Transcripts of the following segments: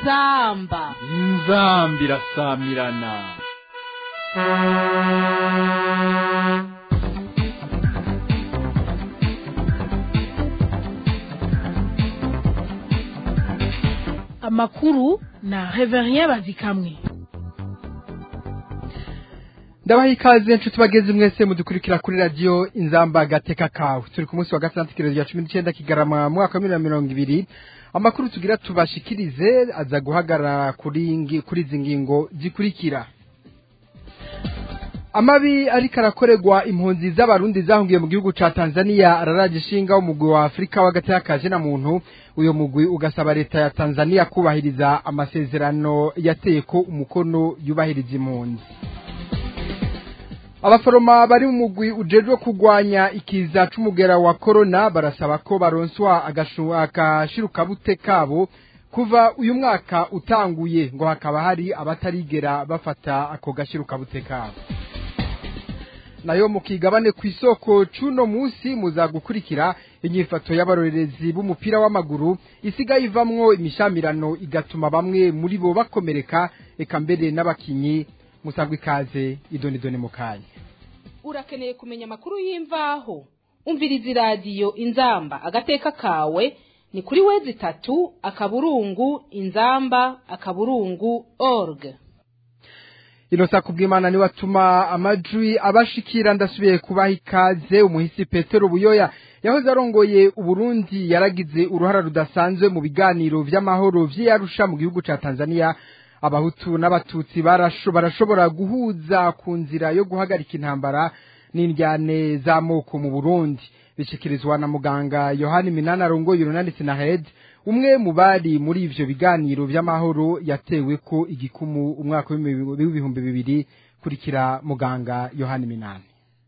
inzamba inzambi irasamirana amakuru na reverien bazikamwe ndabaha ikaze nshuti bageze mwese mudukurikira kuri radiyo inzamba gateka kawe turi ku munsi wa gatandatu ikirero rya cumi n'icyenda kigarama mu mwaka wa bibiri na mirongo ibiri amakuru tugira tubashikirize aza guhagarara kuri ngi- kuri izi ngingo zikurikira amabi ariko arakorerwa impunzi z'abarundi zahungiye mu gihugu ca tanzania araraje ishinga umugwi wa afurika w'agati y'akaje na muntu uyo mugwi ugasaba leta ya tanzania kubahiriza amasezerano yateye ko umukono yubahiriza impunzi abaforoma bari mu mugwi ujejwe kurwanya ikiza c'umugera wa korona barasaba ko baronswa agashu- akashirukabute kabo kuva uyu mwaka utanguye ngo hakaba hari abatarigera bafata ako gashirukabute kabo nayo mu kigabane ku isoko c'uno musi muza gukurikira inyifato y'abarorerezi b'umupira w'amaguru isigaye ivamwo imishamirano igatuma bamwe muri bo bakomereka eka mbere n'abakinyi musabwa ikaze idonidone mu kanya urakeneye kumenya amakuru y'imvaho umviriza iradiyo inzamba agateka kawe ni kuri wezi itatu akaburungu inzamba akaburungu org inosa kubw'imana niwe atuma amajwi abashikira ndasubiye kubaha ikaze umuhisi petero buyoya yahoze arongoye uburundi yaragize uruhara rudasanzwe mu biganiro vy'amahoro vy'iyarusha mu gihugu ca tanzania abahutu n'abatutsi barasho- barashobora guhuza ku nzira yo guhagarika intambara n'indyane z'amoko mu burundi bishikirizwa na muganga yohani minani arongoye urunani sinahed umwe mu bari muri ivyo biganiro vy'amahoro yatewe ko igikumu umwaka w'ibihumbi w'ibihumbi bibiri kurikira muganga yohani minani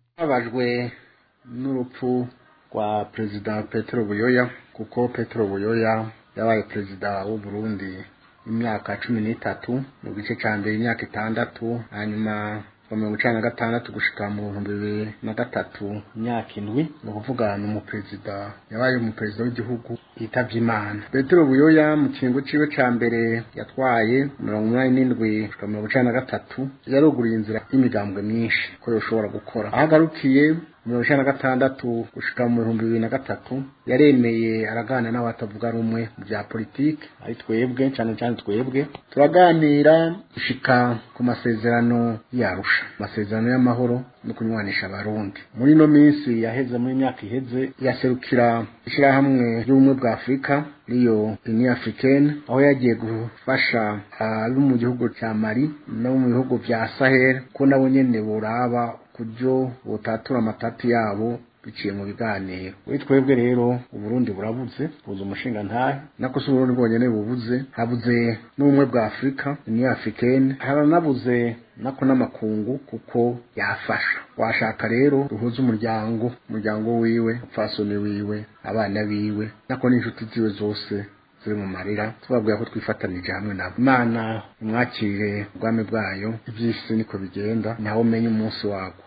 babajwe n'urupfu rwa perezida petero buyoya kuko petero buyoya yabaye perezida w'u Burundi imyaka cumi n'itatu mu gice cya mbere imyaka itandatu hanyuma kuva mirongo icenda na gatandatu gushika mu bihumbi bibiri na gatatu imyaka indwi ni ukuvuga ni umuperezida yabaye umuperezida w'igihugu yitavye imana petero buyoya mu kiringo ciwe ca mbere yatwaye mirongo umunani n'indwi gushika mirongo icenda na gatatu yaruguriye inzira y'imigambwe myinshi ko yoshobora gukora aho agarukiye mirongo icenda na gatandatu gushika mu bihumbi bibiri na gatatu yaremeye araganira n'abatavuga rumwe mu bya politiki ari twebwe cyane cyane twebwe turaganira gushika ku masezerano yarusha amasezerano y'amahoro no kunywanisha abarundi muri ino minsi yaheze muri myaka iheze yaserukira ishyirahamwe ry'ubumwe bwa afurika riyo union africaine aho yagiye gufasha abo mu gihugu cya mali no mu bihugu vya sahel ko nabo nyene boraba kubyo botatura amatati yabo biciye mu biganiro kuri twebwe rero uburundi burabuze buze umushinga ntahe nako si uburundi bwonyene bubuze habuze n'ubumwe bwa afurika union africaine haranabuze nako n'amakungu kuko yafasha washaka rero ruhuza umuryango umuryango wiwe upfasoni wiwe abana biwe nako n'inshuti ziwe zose ziri mu marira tubabwira ko twifatanije hamwe nabo imana imwakire ubwami bwayo iby'isi niko bigenda nawe umenye umunsi wabwo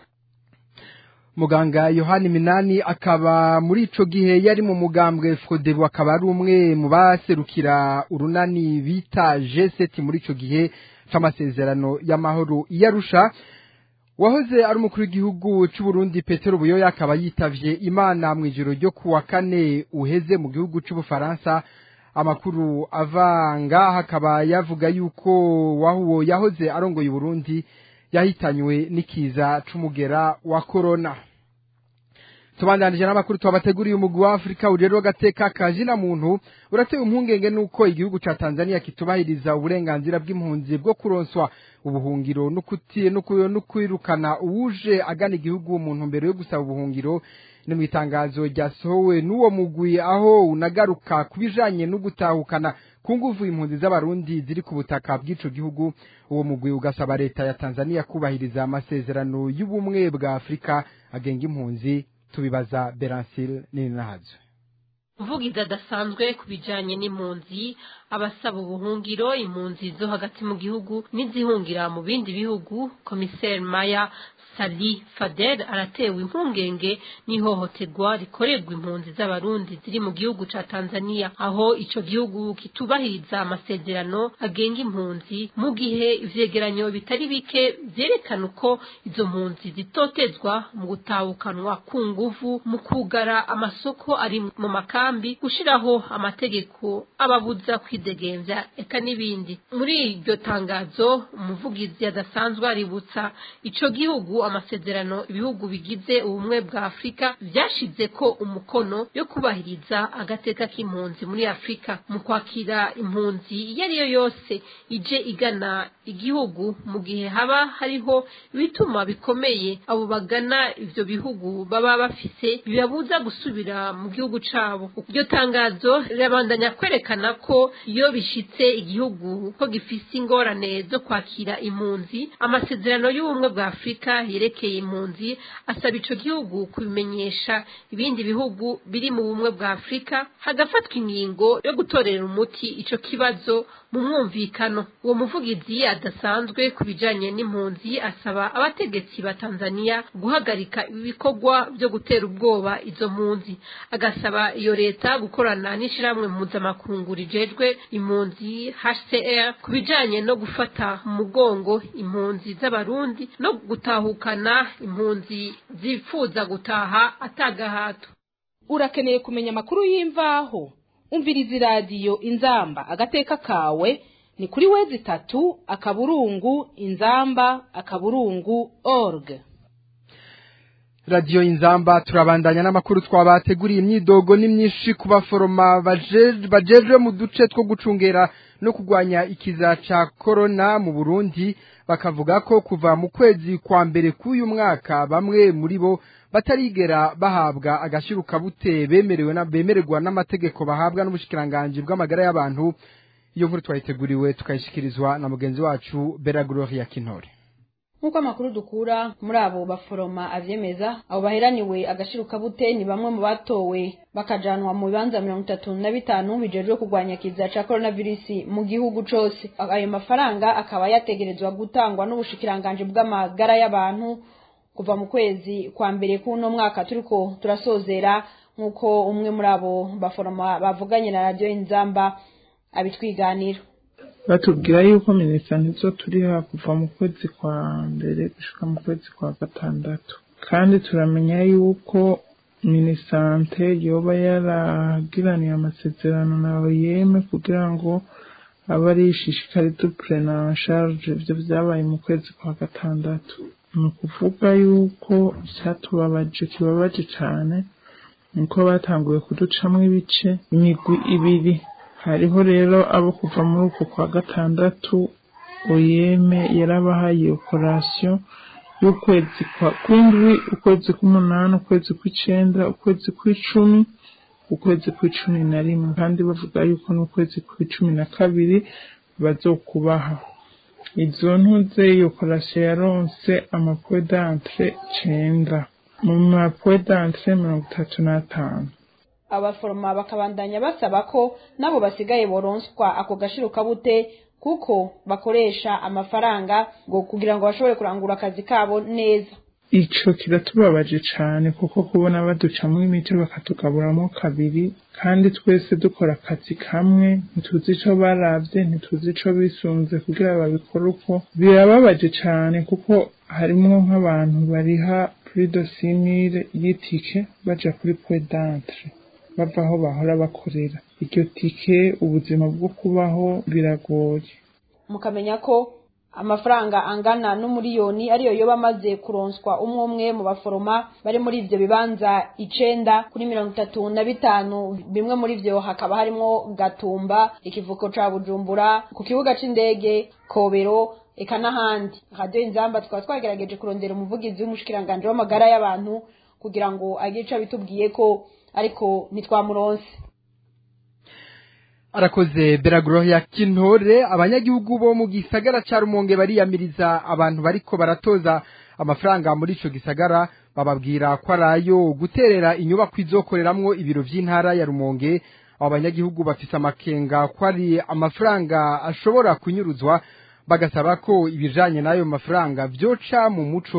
muganga yohani minani akaba muri ico gihe yari mu mugambwe frodebu akaba ari umwe mu baserukira urunani bita g7 muri ico gihe c'amasezerano y'amahoro iyarusha wahoze ari umukuru w'igihugu c'u Burundi Petero Buyoya akaba yitavye Imana mu ijoro ryo kuwa kane uheze mu gihugu c'Ubufaransa amakuru avanga hakaba yavuga yuko wahuwo yahoze arongoye Burundi yahitanywe n'ikiza c'umugera wa corona tubandanije n'amakuru twabateguriye umugwi wa Afrika ujejwe agateka kajina muntu uratewe impungenge nuko igihugu ca Tanzania kitubahiriza uburenganzira bw'impunzi bwo kuronswa ubuhungiro n'ukuti no kwirukana uwuje agana igihugu mu ntumbero yo gusaba ubuhungiro ni mu itangazo ryasohowe n'uwo mugwi aho unagaruka kubijanye no gutahukana ku nguvu impunzi z'abarundi ziri ku butaka bw'ico gihugu uwo mugwi ugasaba leta ya Tanzania kubahiriza amasezerano y'ubumwe bwa Afrika agenga impunzi tubibaza Berancil Ninahazwe umuvugizi adasanzwe ku bijyanye n'impunzi abasaba ubuhungiro impunzi zo hagati mu gihugu n'izihungira mu bindi bihugu komiseri maya Sali Fadel aratewe impungenge n'ihohoterwa rikorerwa impunzi z'abarundi ziri mu gihugu ca Tanzania aho ico gihugu kitubahiriza amasezerano agenga impunzi mu gihe ivyegeranyo bitari bike vyerekana uko izo mpunzi zitotezwa mu gutahukanwa ku nguvu mu kugara amasoko ari mu makambi gushiraho amategeko ababuza kwidegemvya eka n'ibindi muri iryo tangazo umuvugizi adasanzwe aributsa ico gihugu amasezerano ibihugu bigize ubumwe bwa Afrika vyashize ko umukono yo kubahiriza agateka k'impunzi muri Afrika mu kwakira impunzi iyo ari yo yose ije igana igihugu mu gihe haba hariho ibituma bikomeye abo bagana ivyo bihugu baba bafise bibabuza gusubira mu gihugu cabo iryo tangazo rirabandanya kwerekana ko iyo bishitse igihugu ko gifise ingorane zo kwakira impunzi amasezerano y'ubumwe bwa Afrika yerekeye impunzi asaba ico gihugu kubimenyesha ibindi bihugu biri mu bumwe bwa Afrika hagafatwa ingingo yo gutorera umuti ico kibazo mu mwumvikano uwo muvugizi adasanzwe ku bijanye n'impunzi asaba abategetsi ba Tanzania guhagarika ibikorwa byo gutera ubwoba izo mpunzi agasaba iyo leta gukorana n'ishiramwe mpuzamakungu rijejwe impunzi HCR ku bijanye no gufata mu mugongo impunzi z'abarundi no gutahukana impunzi zifuza gutaha atagahato urakeneye kumenya amakuru y'imvaho umviriza iradiyo inzamba agateka kawe ni kuri wezi itatu akaburungu inzamba akaburungu org radiyo inzamba turabandanya n'amakuru twabateguriye imyidogo ni myinshi ku baforoma bajejwe mu duce two gucungera no kurwanya ikiza ca korona mu burundi bakavuga ko kuva mu kwezi kwa mbere k'uyu mwaka bamwe muri bo batarigera bahabwa agashyirukabute bemerewe bemererwa n'amategeko bahabwa n'ubushikiranganji bw'amagara y'abantu iyo nkuru twayiteguriwe tukayishyikirizwa na mugenzi wacu bera gloria kintore nk'uko amakuru dukura muri abo baforoma avyemeza abo baheraniwe agashirukabute ni bamwe mu batowe bakajanwa mu bibanza mirongo itatu na bitanu bijejwe kurwanya kiza ca coronavirus mu gihugu cose ayo mafaranga akaba yategerezwa gutangwa n'ubushikiranganji bw'amagara y'abantu kuva mu kwezi kwa mbere k'uno mwaka turiko turasozera nk'uko umwe muri abo baforoma bavuganye na radiyo inzamba abitwiganira batubwira yuko minisante zo turiha kuva mu kwezi kwa mbere gushika mu kwezi kwa gatandatu kandi turamenya yuko minisante yoba yaragiraniye amasezerano na oyeme kugira ngo abe ari ishishikariza purena sharge ibyo byabaye mu kwezi kwa gatandatu ni ukuvuga yuko icyatubabaje kibabaje cyane nuko batanguye kuducamo ibice imigwi ibiri hariho rero abo kuva muri uko kwa gatandatu oyeme yarabahaye operasiyo y'ukwezi kw'indwi ukwezi k'umunani ukwezi kw'icenda ukwezi kw'icumi ukwezi kw'icumi na rimwe kandi bavuga yuko n'ukwezi kw'icumi na kabiri bazokubaha izo ntuze iyo operasiyo yaronse amapodantre cenda mu mapodantre mirongo itatu n'atanu abaforoma bakabandanya basaba ko nabo basigaye boronswa ako gashirukabute kuko bakoresha amafaranga ngo kugira ngo bashobore kurangura akazi kabo neza ico kiratubabaje cane kuko kubona baducamwo imiti bakatugaburamwo kabiri kandi twese dukora akazi kamwe ntituzi ico baravye ntituzi ico bisunze kugira babikore uko birababaje cane kuko harimwo nk'abantu bariha plus de simile y'itike baja kuri podantre bava aho bahora bakorera iryo tike ubuzima bwo kubaho biragoye mukamenya ko amafaranga angana n'umuriyoni ariyo yoba amaze kuronswa umwe umwe mu baforoma bari muri ivyo bibanza icenda kuri mirongo itatu na bitanu bimwe muri vyo hakaba harimwo gatumba ikivuko ca bujumbura ku kibuga c'indege kobero eka n'ahandi radiyo inzamba tukaba twagerageje kurondera umuvugizi w'umushikiranganji w'amagara y'abantu kugira ngo agire ico abitubwiye ko ariko ntitwamuronse arakoze beragoroya kintore abanyagihugu bo mu gisagara ca rumonge bariyamiriza abantu bariko baratoza amafaranga muri ico gisagara bababwira ko arayo guterera inyubako izokoreramwo ibiro vy'intara ya rumonge abo banyagihugu bafise amakenga ko ari amafaranga ashobora kunyuruzwa bagasaba ko ibijanye n'ayo mafaranga vyoca mu muco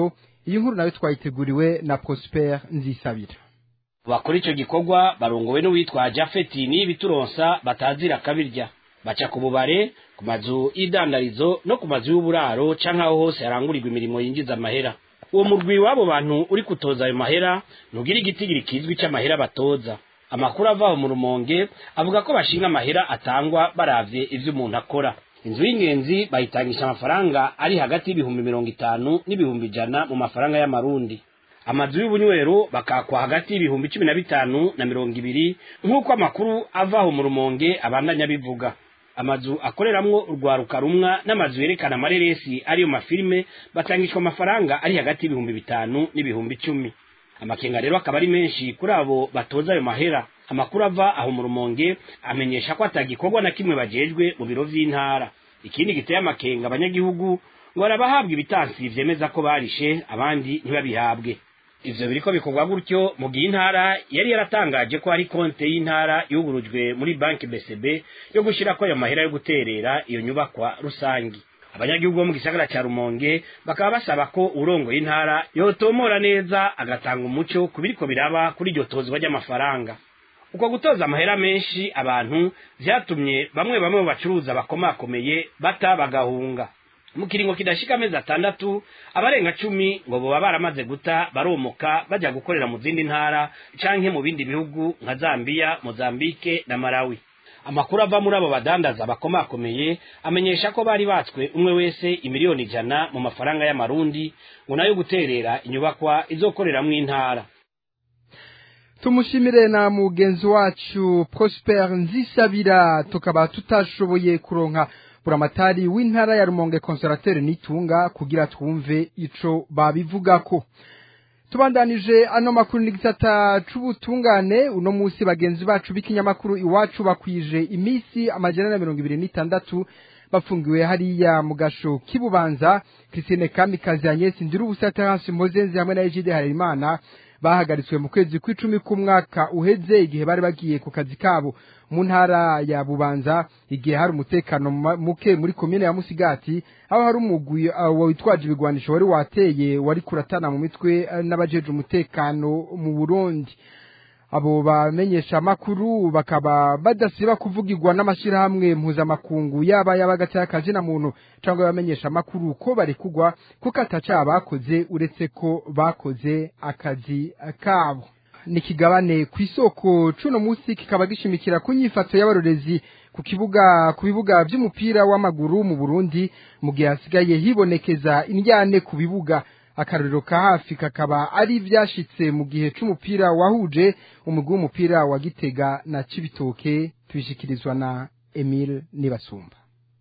iyi nkuru nayo twayiteguriwe na Prosper Nzisabira bakora ico gikorwa barongowe n'uwitwa Jafeti n'ibituronsa batazira kabirya baca ku bubare ku mazu y'idandarizo no ku mazu y'uburaro canke aho hose harangurirwa imirimo yinjiza amahera uwo murwi w'abo bantu uri kutoza ayo mahera ntugira igitigiri kizwi c'amahera batoza amakuru avaho mu rumonge avuga ko bashinga amahera atangwa baravye ivyo umuntu akora inzu y'ingenzi bayitangisha amafaranga ari hagati y'ibihumbi mirongo itanu n'ibihumbi ijana mu mafaranga y'amarundi amazu y'ubunywero bakakwa hagati y'ibihumbi cumi na bitanu na mirongo ibiri nk'uko amakuru avaho mu rumonge abandanya bivuga amazu akoreramwo urwaruka rumwa n'amazu yerekana amareresi ariyo mafilime batangishwa amafaranga ari hagati y'ibihumbi bitanu n'ibihumbi icumi amakenga rero akaba ari menshi kuri abo batoza ayo mahera amakuru ava aho mu rumonge amenyesha ko atagikorwa na kimwe bajejwe mu biro vy'intara ikindi giteye amakenga abanyagihugu ngo barabahabwa ibitansi vyemeza ko barishe abandi ntibabihabwe ivyo biriko bikorwa gutyo mu gihe intara yari yaratangaje ko hari konte y'intara yugurujwe muri banki BCB yo gushirako ayo mahera yo guterera iyo nyubakwa rusangi abanyagihugu bo mu gisagara ca Rumonge bakaba basaba ko urongoye intara yotomora neza agatanga umuco ku biriko biraba kuri iryo tozwa ry'amafaranga uko gutoza amahera menshi abantu vyatumye bamwe bamwe mu bacuruza bakomakomeye bata bagahunga mu kiringo kidashika amezi atandatu abarenga cumi ngo boba baramaze guta baromoka baja gukorera mu zindi ntara canke mu bindi bihugu nka Zambia, Mozambique na Malawi amakuru ava muri abo badandaza bakomakomeye amenyesha ko bari batswe umwe wese imiliyoni ijana mu mafaranga y'amarundi ngo nayo guterera inyubakwa izokoreramwo intara tumushimire na mugenzi wacu Prosper Nzisabira tukaba tutashoboye kuronka buramatari w'intara ya Rumonge Conservateur nitunga kugira twumve ico babivugako tubandanije ano makuru n'igisata c'ubutungane uno musi bagenzi bacu b'ikinyamakuru iwacu bakwije imisi amajana na mirongo ibiri n'itandatu bafungiwe hariya mu gasho k'ibubanza Christine Kamikazi Agnes Ndirubusa Terence Mozenzi hamwe na Egide Harerimana bahagaritswe mu kwezi kw'icumi k'umwaka uheze igihe bari bagiye ku kazi kabo mu ntara ya bubanza igihe hari umutekano muke muri komine ya musigati aho hari umugwi witwaje ibigwanisho wari wateye wari kuratana mu mitwe n'abajeje umutekano mu burundi abo bamenyesha amakuru bakaba badasiba kuvugirwa n'amashyirahamwe mpuzamakungu yaba y'abagati y'akazina muntu cyangwa abamenyesha amakuru ko bari kugwa kuko ataca bakoze uretse ko bakoze akazi kabo nikigabane ku isoko cuno munsi kikaba gishimikira ku nyifato y'abarorezi ku kibuga ku bibuga by'umupira w'amaguru mu Burundi mu gihe hasigaye hibonekeza indyane ku bibuga akarorero ka hafi kakaba ari ibyashitse mu gihe c'umupira wahuje umugwi w'umupira wa Gitega na Cibitoke tubishikirizwa na Emile Nibasumba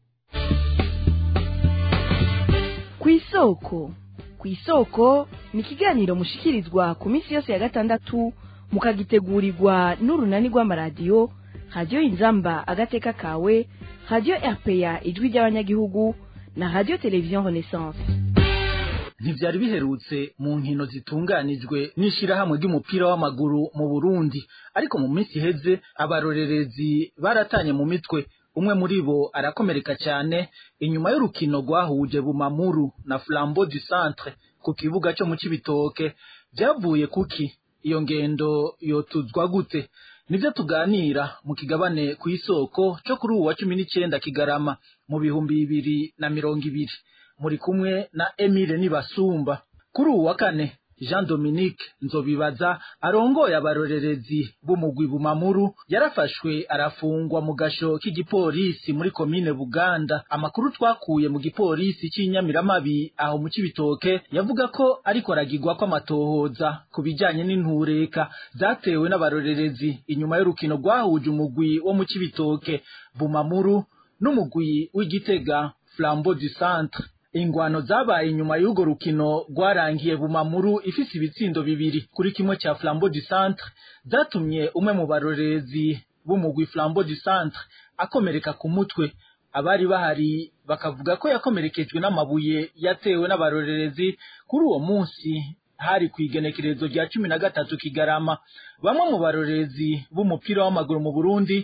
ku isoko ku isoko ni ikiganiro mushikirizwa ku minsi yose ya gatandatu mukagitegurirwa n'urunani rw'amaradiyo radiyo inzamba agateka kawe radiyo rpa ijwi ry'abanyagihugu na radiyo televiziyo renaissance ntivyari biherutse mu nkino zitunganijwe n'ishirahamwe ry'umupira w'amaguru mu Burundi ariko mu minsi iheze abarorerezi baratanye mu mitwe umwe muri bo arakomereka cyane inyuma y'urukino rwahuje Bumamuru na Flambeau du Centre ku kibuga cyo mu Cibitoke byavuye kuki iyo ngendo yotuzwa gute nibyo tuganira mu kigabane ku isoko cyo kuri uwa cumi n'icyenda kigarama mu bihumbi bibiri na mirongo ibiri muri kumwe na Emile Nibasumba kuri uwa kane Jean Dominique Nzobibaza arongoye abarorerezi b'umugwi Bumamuru yarafashwe arafungwa mu gasho k'igipolisi muri komine Buganda amakuru twakuye mu gipolisi cy'inyamiramabi aho mu Cibitoke yavuga ko ariko aragirwa ko amatohoza ku bijanye n'intureka zatewe n'abarorerezi inyuma y'urukino rwahuje umugwi wo mu Cibitoke Bumamuru n'umugwi w'Igitega Flambeau du Centre ingwano zabaye inyuma y'urwo rukino rwarangiye bumamuru ifise ibitsindo bibiri kuri kimwe cya Flambeau du Centre zatumye umwe mu barorerezi b'umugwi Flambeau du Centre akomereka ku mutwe abari bahari bakavuga ko yakomerekejwe n'amabuye yatewe n'abarorerezi kuri uwo munsi hari ku igenekerezo rya cumi na gatatu kigarama bamwe mu barorerezi b'umupira w'amaguru mu Burundi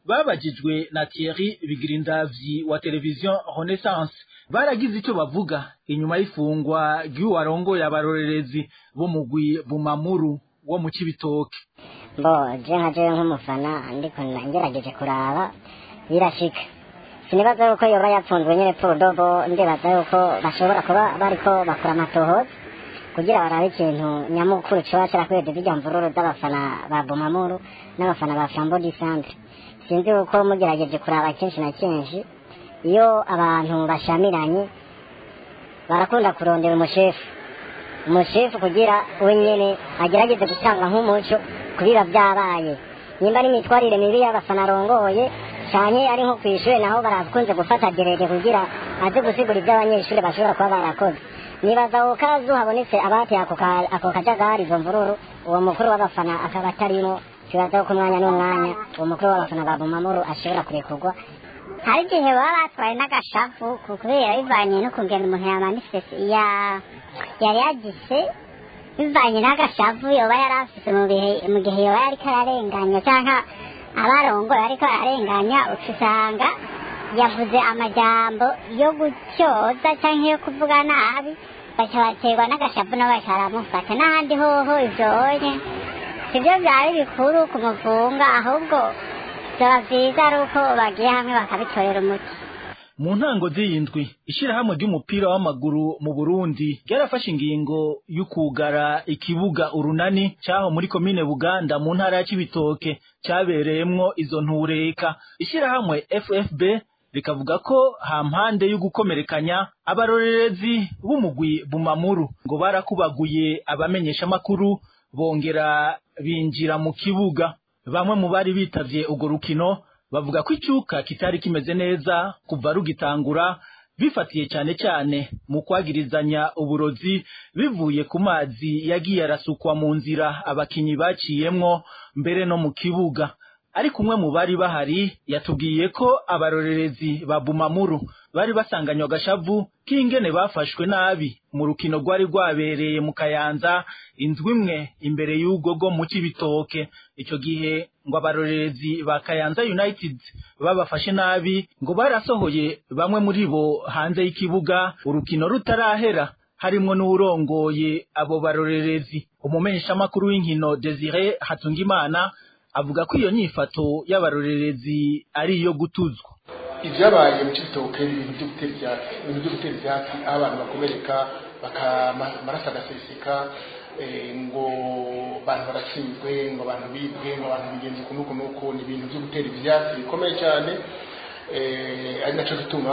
babajijwe na Thierry Bigirindavyi wa televiziyo Renaissance baragize icyo bavuga inyuma y'ifungwa ry'uwarongoye abarorerezi b'umugwi Bumamuru wo mu Cibitoke bo je nka jewe nk'umufana ndiko ngerageje kuraba birashika sinibaza yuko yoba yapfunzwe nyene podobo ndibaza yuko bashobora kuba bariko bakora amatohoza kugira barabe ikintu nyamukuru coba carakweze zirya mvururu z'abafana ba Bumamuru n'abafana ba Flambeau du Centre sinzi yuko mugerageje kuraba kenshi na kenshi iyo abantu bashamiranye barakunda kurondera umushefu umushefu kugira we nyene agerageze gutanga nk'umuco kubiba byabaye nimba ari imitwarire mibi y'abafana arongoye cyane ari nko ku ishuri naho barakunze gufata derege kugira aze gusigura ibyo abanyeshuri bashobora kuba barakoze nibaza ako kazu habonetse abateye ako ka- ako kajagari izo mvururu uwo mukuru w'abafana akaba atarimo kibaza ko umwanya n'umwanya uwo mukuru w'abafana ba bumamuru ashobora kurekurwa hari igihe baba batwaye n'agashavu ku- kubera bivanye no kugenda umuntu yamanifeste ya yari yagize bivanye n'agashavu yoba yari afise mu bihe mu gihe yoba yariko ararenganya cyangwa abarongoye ariko ararenganya uca usanga yavuze amajambo yo gutyoza cyangwa yo kuvuga nabi baca baterwa n'agashavu nabo baca baramufata n'ahandi hoho ivyonye sivyo vyari bikuru kumufunga ahubwo byaba byiza ari uko bagiye hamwe bakabitorera umuti mu ntango z'iyindwi ishirahamwe ry'umupira w'amaguru mu Burundi ryarafashe ingingo y'ukugara ikibuga urunani cyaho muri komine Buganda mu ntara ya Cibitoke cyabereyemwo izo ntureka ishirahamwe FFB rikavuga ko hampande yo gukomerekanya abarorerezi b'umugwi Bumamuru ngo barakubaguye abamenyesha makuru bongera binjira mu kibuga bamwe mu bari bitavye urwo rukino bavuga ko icyuka kitari kimeze neza kuva rugitangura bifatiye cyane cyane mu kwagirizanya uburozi bivuye ku mazi yagiye arasukwa mu nzira abakinyi baciyemwo mbere no mu kibuga ariko umwe mu bari bahari yatubwiye ko abarorerezi ba Bumamuru bari basanganywe agashavu k'ingene bafashwe nabi mu rukino rwari rwabereye mu Kayanza indwi imwe imbere y'ubwo bwo mu Cibitoke icyo gihe ngo abarorerezi ba Kayanza United babafashe nabi ngo barasohoye bamwe muri bo hanze y'ikibuga urukino rutarahera harimwo n'urongoye abo barorerezi umumenyeshamakuru w'inkino Desire Hatungimana avuga ko iyo nyifato y'abarorerezi ari iyo gutuzwa ibyabaye mu cibitoke ni ibintu byo gutera ibyatsi ibintu byo gutera ibyatsi aho abantu bakomereka amaraso agaseseka eh, ngo abantu baratsinzwe ngo abantu bibwe ngo abantu bigenze uku n'uku n'uku ni ibintu byo gutera ibyatsi bikomeye cyane eh, ari nacyo gituma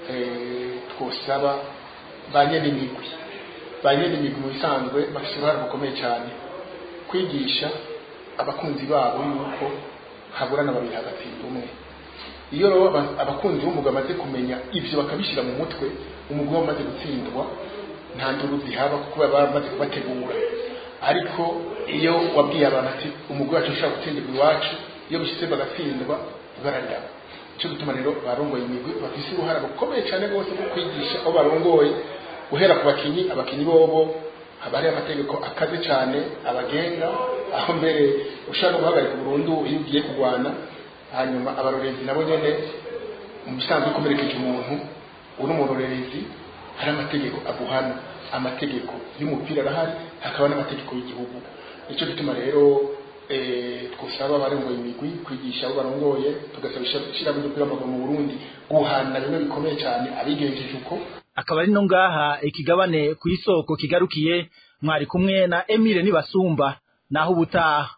eh, twosaba ba nyen'imigwi ba nyen'imigwi mu bisanzwe bafite uruhare rukomeye cyane kwigisha abakunzi babo yuko haburana babiri hagatsinda umwe iyo rero aba- abakunzi b'umugabo bamaze kumenya ibyo bakabishyira mu mutwe umugabo wamaze gutsindwa nta nduru zihaba kuko baba bamaze kubategura ariko iyo wabwiye abantu ati umugabo wacu ushobora gutsindirwa iwacu iyo bishyize bagatsindwa bararaba icyo gituma rero barongoye imigwi bafise uruhara rukomeye cyane rwose rwo kwigisha aho barongoye guhera ku bakinyi abakinyi bobo haba hariho amategeko akaze cyane abagenga aho mbere ushaka no guhagarika burundu iyo ugiye kurwana hanyuma abarorezi nabo nyene mu bisanzwe ukomerekeje umuntu uri umurorerezi hari amategeko aguhana amategeko y'umupira arahari hakaba n'amategeko y'igihugu nicyo gituma rero eh, twusaba abarongoye imigwi kwigisha abo barongoye tugasaba ishyirahamwe ry'umupira w'amaguru mu burundi guhana bimwe bikomeye cyane abigenjeje uko akaba ari no ngaha ikigabane ku isoko kigarukiye mwari kumwe na Emile Nibasumba naho ubutaha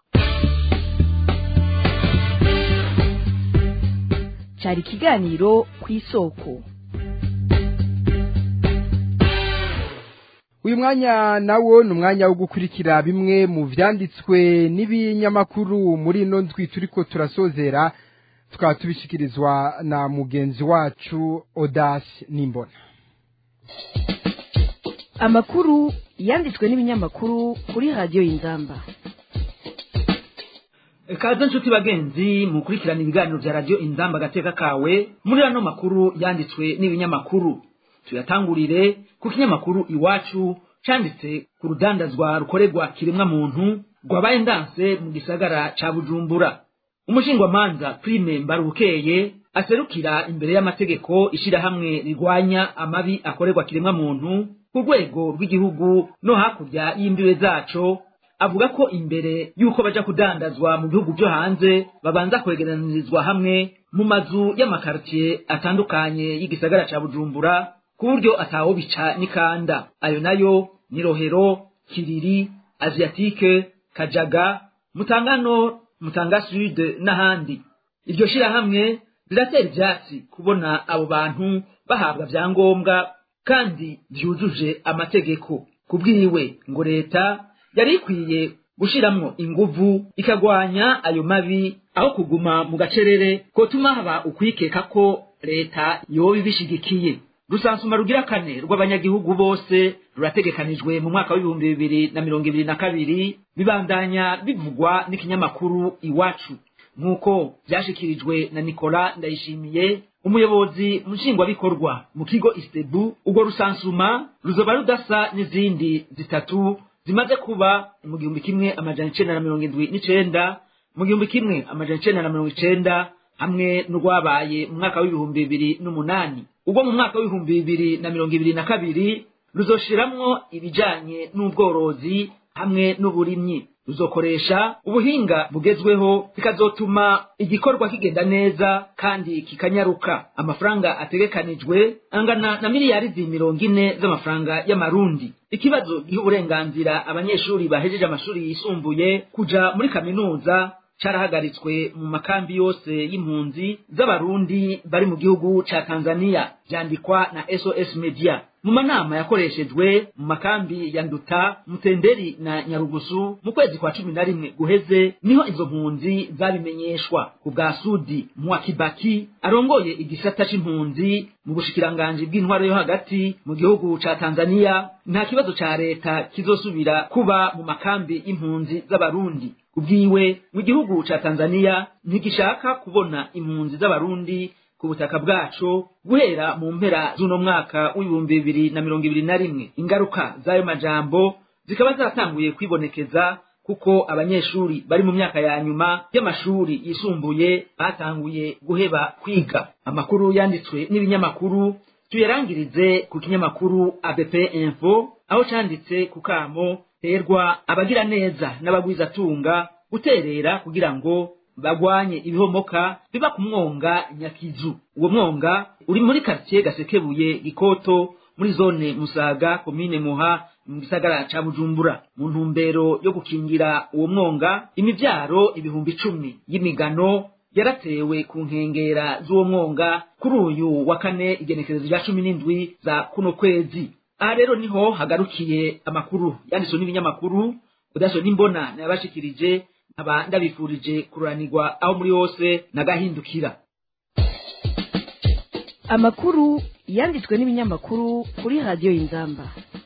cyari ikiganiro ku isoko uyu mwanya nawo ni umwanya wo gukurikira bimwe mu byanditswe n'ibinyamakuru muri ino ndwi turiko turasozera tukaba tubishyikirizwa na mugenzi wacu odasi n'imbona amakuru yanditswe n'ibinyamakuru kuri radiyo y'inzamba kaze nshuti bagenzi mukurikirana ibiganiro bya radiyo inzamba agateka kawe muri ano makuru yanditswe n'ibinyamakuru tuyatangurire ku kinyamakuru iwacu cyanditse ku rudandazwa rukorerwa kiremwa muntu rwabaye ndanse mu gisagara ca bujumbura umushingwamanza prime mbarubukeye aserukira imbere y'amategeko ishirahamwe rirwanya amabi akorerwa kiremwa muntu ku rwego rw'igihugu no hakurya y'imbibe zaco avuga ko imbere y'uko baja kudandazwa mu bihugu vyo hanze babanza kwegeranirizwa hamwe mu mazu y'amakartier atandukanye y'igisagara ca bujumbura ku buryo atawo bica n'ikanda ayo nayo ni rohero kiriri asiatike kajaga mutangano mutanga sud n'ahandi iryo shirahamwe riratera ivyatsi kubona abo bantu bahabwa vyangombwa kandi vyujuje amategeko kubwiwe ngo leta yari ikwiye gushiramwo inguvu ikagwanya ayo mabi aho kuguma mu gacerere kotuma haba ukwikeka ko leta yoba ibishigikiye rusansuma rugira kane rw'abanyagihugu bose rurategekanijwe mu mwaka w'ibihumbi bibiri na mirongo ibiri na kabiri bibandanya bivugwa n'ikinyamakuru iwacu nk'uko vyashikirijwe na nikola ndayishimiye umuyobozi nshingwabikorwa mu kigo istebu urwo rusansuma ruzoba rudasa n'izindi zitatu zimaze kuba mu gihumbi kimwe amajana icenda na mirongo indwi n'icenda mu gihumbi kimwe amajana icenda na mirongo icenda hamwe n'urwabaye mu mwaka w'ibihumbi bibiri n'umunani ubwo mu mwaka w'ibihumbi bibiri na mirongo ibiri na kabiri ruzoshiramwo ibijanye n'ubworozi hamwe n'uburimyi ruzokoresha ubuhinga bugezweho bikazotuma igikorwa kigenda neza kandi kikanyaruka amafaranga ategekanijwe angana na miliyari mirongo ine z'amafaranga y'amarundi ikibazo giha uburenganzira abanyeshuri bahejeje amashuri yisumbuye kuja muri kaminuza carahagaritswe mu makambi yose y'impunzi z'abarundi bari mu gihugu ca tanzania vyandikwa na sos media mu manama yakoreshejwe mu makambi ya nduta mutenderi na nyarugusu mu kwezi kwa cumi na rimwe guheze niho izo mpunzi zabimenyeshwa ku bwa sudi mwakibaki arongoye igisata c'impunzi mu bushikiranganji bw'intwaro yo hagati mu gihugu ca tanzania nta kibazo ca leta kizosubira kuba mu makambi y'impunzi z'abarundi kubwiwe mu gihugu ca tanzania ntigishaka kubona impunzi z'abarundi ku butaka bwaco guhera mu mpera z'uno mwaka w'ibihumbi bibiri na mirongo ibiri na rimwe ingaruka z'ayo majambo zikaba zatanguye kwibonekeza kuko abanyeshuri bari mu myaka ya nyuma y'amashuri yisumbuye batanguye guheba kwiga amakuru yanditswe n'ibinyamakuru tuyarangirize ku kinyamakuru abp info aho canditse ku kamo terwa abagira neza n'abagwizatunga guterera kugira ngo bagwanye ibihomoka biba ku mwonga nyakizu uwo mwonga uri muri quartier gasekebuye gikoto muri zone musaga komine muha mu gisagara ca bujumbura mu ntumbero yo gukingira uwo mwonga imivyaro ibihumbi icumi y'imigano yaratewe ku nkengera z'uwo mwonga kuri uyu wa kane igenekerezo rya cumi n'indwi za kuno kwezi aha rero niho hagarukiye amakuru yanditswe n'ibinyamakuru udaso n'imbona nayabashikirije nkaba ndabifurije kuranirwa aho muri hose nagahindukira amakuru yanditswe n'ibinyamakuru kuri radiyo y'inzamba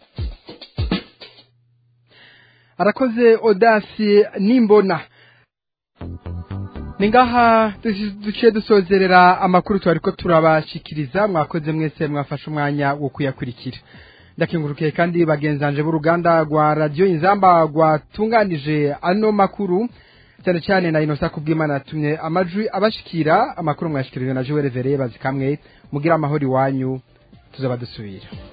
arakoze odasi n'imbona ni ngaha duciye dusozerera amakuru twari ko turabashikiriza mwakoze mwese mwafashe umwanya wo kuyakurikira ndakingurukiye kandi bagenzanje b'uruganda rwa radiyo inzamba rwatunganije ano makuru cyane cyane na inosa kubw'imana yatumye amajwi abashikira amakuru mwashikirije na joel vereye bazikamwe mugira amahoro iwanyu tuzaba dusubira